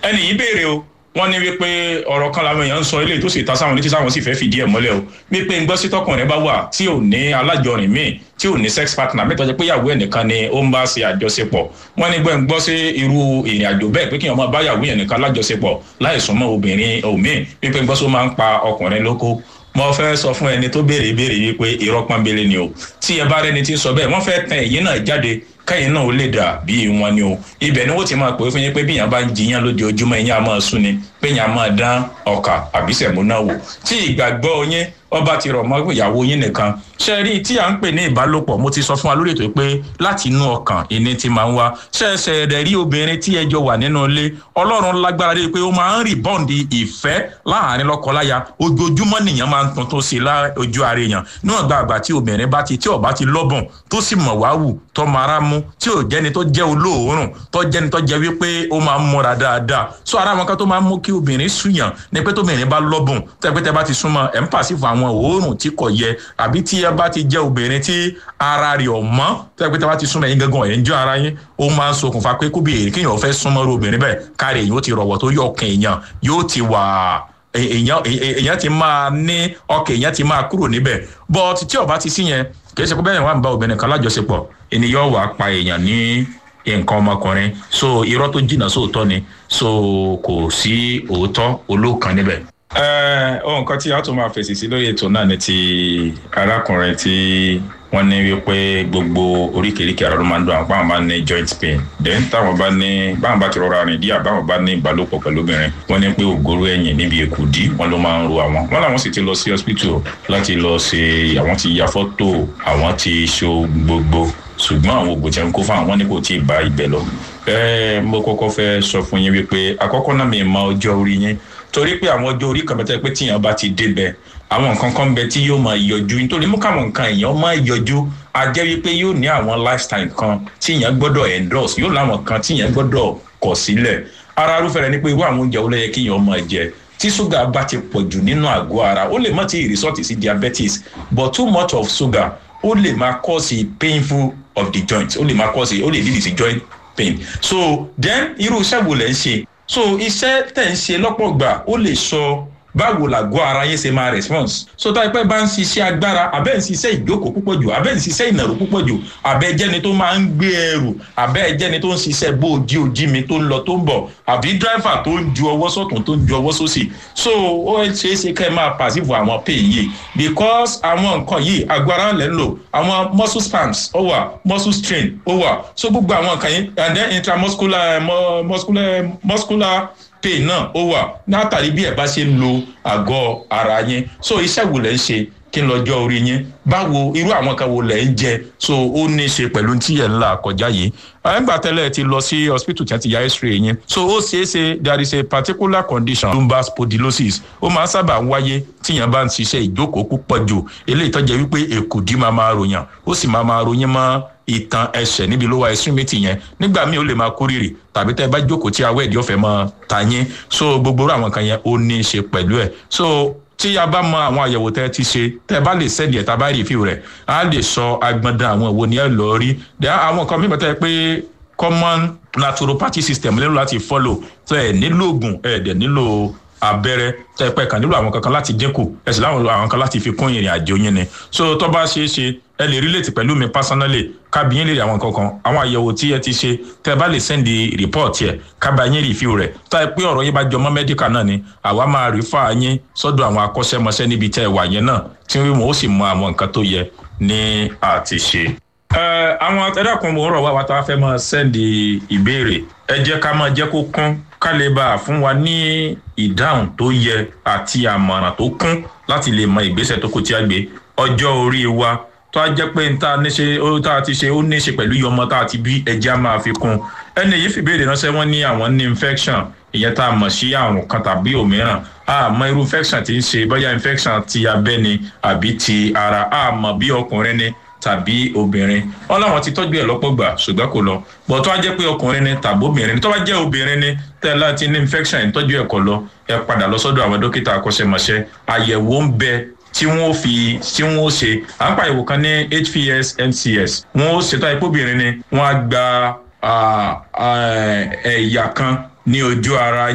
ẹnì yìí béèrè o wọ́n ní wípé ọ̀rọ̀ kan làwọn èèyàn ń sọ eléyìí tó sì ta sáwọn létí sáwọn sì fẹ́ fìdí ẹ̀ mọ́lẹ̀ o wípé ń gbọ́ sí tọkùnrin bá wà tí ò ní alájọrin míì tí ò ní sex partner mẹ́tọ́ jẹ́ pé ìyàwó ẹnìkan ni ó ń bá ṣe àjọṣepọ̀ wọ́n ní gbẹ́ ń gbọ́ sí irú ìrìn àjò bẹ́ẹ̀ pé kí wọ́n máa bá ìyàwó ẹnìkan lájọṣepọ̀ láì súnmọ́ obìnrin òmíì wípé ń gbọ́ só máa ń pa ọkùnrin lóko mo fẹ́ sọ fún ẹni tó béèrè ìbéèrè yìí pé irọ́ pọ́nbélé ni o tí ẹ bá rẹni tí ń sọ bẹ́ẹ̀ wọ́n fẹ́ tẹ èyí náà jáde káyìn náà ó lè dà bíi wọn ni o ibẹ̀ ni wọ́n ti máa pè é fún yín pé bí yàn bá ń jiyàn lójoojúmọ́ ẹ̀yìn á máa sún ni pé yàn á máa dán ọkà àbí sẹ̀mú náà wò tí ìgbàgbọ́ yín ọba ti rọ̀ mọ́ ìyàwó yín nìkan ṣe rí tí à ń pè ní ìbálòpọ̀ mo ti sọ fún wa lórí ètò pé láti inú ọkàn ìní ti máa ń wá ṣẹ̀ṣẹ̀ rẹ̀ rí obìnrin tí ẹjọ́ wà nínú ilé ọlọ́run lágbára dé pé ó máa ń rí bọ́ǹdì ìfẹ́ láàrin lọ́kọláya ojoojúmọ́ nìyẹn máa ń tuntun sí i ojú ara èèyàn níwọ̀n gba àgbà tí obìnrin bá ti tí ọba ti lọ́bùn tó sì mọ̀ wá wù tó mara mú tí ò jẹ́ni tó jẹ́ olóòórùn tó jẹ́ni tó jẹ́ wípé ó máa ń múra dáadáa so ara wọn kan tó máa ń mú kí obìnrin súyàn ni pé tóbìnrin bá lọ́bùn tẹ́pẹ́tẹ́ bá ti súnmọ́ ẹ̀ ń pàṣẹ fún àwọn òórùn tí kò yẹ àbí tí ẹ bá ti jẹ́ obìnrin tí ara rẹ̀ ọ̀ mọ́ tẹ́pẹ́tẹ́ bá ti súnmọ́ ẹ̀yin gangan ẹ̀ ń jọ ara yín ó máa ń ṣokùnfà pé kóbìnrin kéèyàn fẹ́ súnmọ́ ru obìnrin bẹ́ẹ̀ káre èyàn ó ti rọ̀wọ̀ tó yọ ọkàn èèyàn yóò ti wà èèyàn èèyàn ti máa ní ọkàn èèyàn ti máa kúrò níbẹ̀ but tí ọba ti sí yẹn kì í ṣe pé bẹ́ẹ̀ wà ń bá obìnrin kan lájọṣepọ̀ ènìyàn wà pa èèyàn ní nǹkan ọmọkùnrin so irọ́ tó jìnnà sóòótọ́ ni so kò sí òótọ́ olóòkan níbẹ̀. ohun kan tí a tún máa fèsì sí lórí ètò náà ni ti arákùnrin tí wọ́n ní wípé gbogbo oríkèéríkèé ara ló máa ń dùn àwọn báwọn bá ní joint pain then táwọn bá ní báwọn bá ti rọra rìn díẹ̀ báwọn bá ní ìbálòpọ̀ pẹ̀lú obìnrin wọ́n ní pé ògóró ẹ̀yìn níbi èkùdí wọ́n ló máa ń ro àwọn wọ́n làwọn sì ti lọ sí hospital láti lọ ṣe àwọn ti ya fọ́tò àwọn ti ṣo gbogbo ṣùgbọ́n àwọn oògùn tí wọ́n kó fún àwọn ní kò tí ì bá ibẹ̀ lọ. ẹ mo kọ́kọ́ fẹ́ sọ fún yín wípé àkọ́kọ́ náà mi mọ ọjọ́ orí yín torí pé àwọn ọjọ́ orí kan bẹ́tẹ̀ pé tíyàn bá ti débẹ̀ àwọn nǹkan kan bẹ tí yóò máa yọjú nítorí mú káwọn nǹkan èèyàn máa yọjú a jẹ́ wípé yóò ní àwọn lifestyle kan tíyàn gbọ́dọ̀ endorse yóò láwọn kan tíyàn gbọ́dọ̀ kọ̀ sílẹ̀ ara arúfẹ́ rẹ ni pé irú àwọn oúnjẹ wo ló yẹ kíyàn máa jẹ tí ṣúgà bá ti pọ̀ jù nínú àgọ́ ara ó lè má ti resort sí diabetes but too much of sugar ó lè máa cause painful of the joint ó lè máa cause ó lè lead sí joint pain so then irú iṣẹ́ wo lẹ̀ ń ṣe so iṣẹ́ tẹ̀ ń ṣe lọ́pọ̀ gbà ó lè sọ báwo làgọ́ ara yín ṣe máa response so tá ipẹ́ bá ń ṣiṣẹ́ agbára abẹ́ ń ṣiṣẹ́ ìjókòó púpọ̀ jù abẹ́ ń ṣiṣẹ́ ìnàró púpọ̀ jù abẹ́ jẹ́ni tó máa ń gbé ẹrù abẹ́ jẹ́ni tó ń ṣiṣẹ́ bó ojí ojí mi tó ń lọ tó ń bọ̀ àbí dráìfà tó ń ju ọwọ́ sọ̀tún tó ń ju ọwọ́ sósì so ó ṣeé ṣe kẹ́ ẹ máa pàṣípò àwọn pain yìí because àwọn nǹkan yìí agbára lẹ́ ń lò àwọn muscle spasms ó wà muscle strain ó wà so gbogbo àwọn nǹkan yìí and then intramuscular muscular muscular pain náà ó wà látàrí bí ẹ bá ṣe ń lo àgọ́ ara yín so iṣẹ́ wo lẹ́ ń ṣe kí n lọ́jọ́ orí yín báwo irú àwọn kan wo lẹ̀ ń jẹ so ó ní í ṣe pẹ̀lú tí ẹ̀ ń là kọjá yìí ẹgbà tẹ́lẹ̀ ti lọ sí hospital tí wọ́n ti ya x-ray yín so ó ṣeé ṣe there is a particular condition lumbar spondylosis ó máa ń sábà wáyé tíyàn bá ń ṣiṣẹ́ ìjókòó púpọ̀ jù eléyìí tó jẹ́ wípé èkùdí máa máa ròyàn ó sì máa máa ròyìn mọ́ ìtàn ẹsẹ̀ níbi lower extremity yẹn nígbà míì ó lè máa kórìrì tàbí tẹ́ bá jókòó tí awẹ́ ìdí ọ̀fẹ́ máa ta yín so gbogbo àwọn kan yẹn ó ní í ṣe pẹ̀lú ẹ̀ so tí a bá mọ àwọn àyẹ̀wò tẹ́ ti ṣe tẹ́ bá lè sẹ́ẹ̀dì ẹ̀ tá a bá rí ìfíw rẹ̀ á lè sọ agbọ̀ndàn àwọn ìwo ni ẹ lọ rí àwọn kan mímọ́ tẹ́ pé common naturopathy system nílò láti follow tẹ́ ẹ̀ nílò oògùn ẹ̀ dẹ̀ nílò abẹ́rẹ́ tẹ́ pẹ́ kàn nílò àwọn kankan láti dínkù ẹ̀ sì láwọn àwọn kan láti fi kún ìrìn àjò yín ni so tó bá ṣeé ṣe ẹ lè relate pẹ̀lú mi personally kábíyín lè rí àwọn kankan àwọn àyẹ̀wò tí ẹ ti ṣe tẹ́ bá lè send report yẹ kábàáyín review rẹ̀ tá ẹ pé ọ̀rọ̀ yín bá jọmọ́ medical náà ni àwa máa refer yín sọ́dọ̀ àwọn akọ́ṣẹ́mọṣẹ́ níbi tẹ́ ẹ wà yẹn náà tí wọ́n ó sì mọ àwọn nǹkan tó yẹ ní àti ṣe. àwọn ẹ̀dàkùn mo rọ̀ wá wa tá a fẹ́ máa send ìbéèrè ẹ jẹ́ ká máa jẹ́ kó kún ká lè bá a fún wa ní ìdáhùn tó yẹ àti àmọ̀ràn tó kún láti lè mọ ìgbésẹ̀ tó kù tí a gbé ọjọ́ orí wa tó a jẹ́ pé n ta ní ṣe ó tá a ti ṣe ó ní ṣe pẹ̀lú iye ọmọ tá a ti bí ẹja máa fi kún ẹni yìí fìbéèrè ránṣẹ́ wọ́n ní àwọn ní infection ìyẹn tá a mọ̀ sí àrùn kan tàbí òmíràn a mọ irú infection tí ń ṣe bóyá infection ti abẹ́ ni àbí ti ara a mọ̀ bí ọkùnrin ni tàbí obìnrin wọn láwọn ti tọ́jú ẹ̀ lọ́pọ̀ gbà ṣùgbọ́n kò lọ bọ̀ tó wá jẹ́ pé ọkùnrin ni tàbí obìnrin ni tó bá jẹ́ obìnrin ni tẹ́lá ti ní infection ìtọ́jú ẹ̀ kọ̀ lọ ẹ padà lọ sọ́dọ̀ àwọn dókítà akọ́ṣẹ́mọṣẹ́ àyẹ̀wò ń bẹ tí wọ́n fi tí wọ́n ṣe à ń pa ìwò kan ní hps mcs wọ́n ṣètò àìpóbìnrin ni wọ́n á gba ẹ̀yà kan ní ojú ara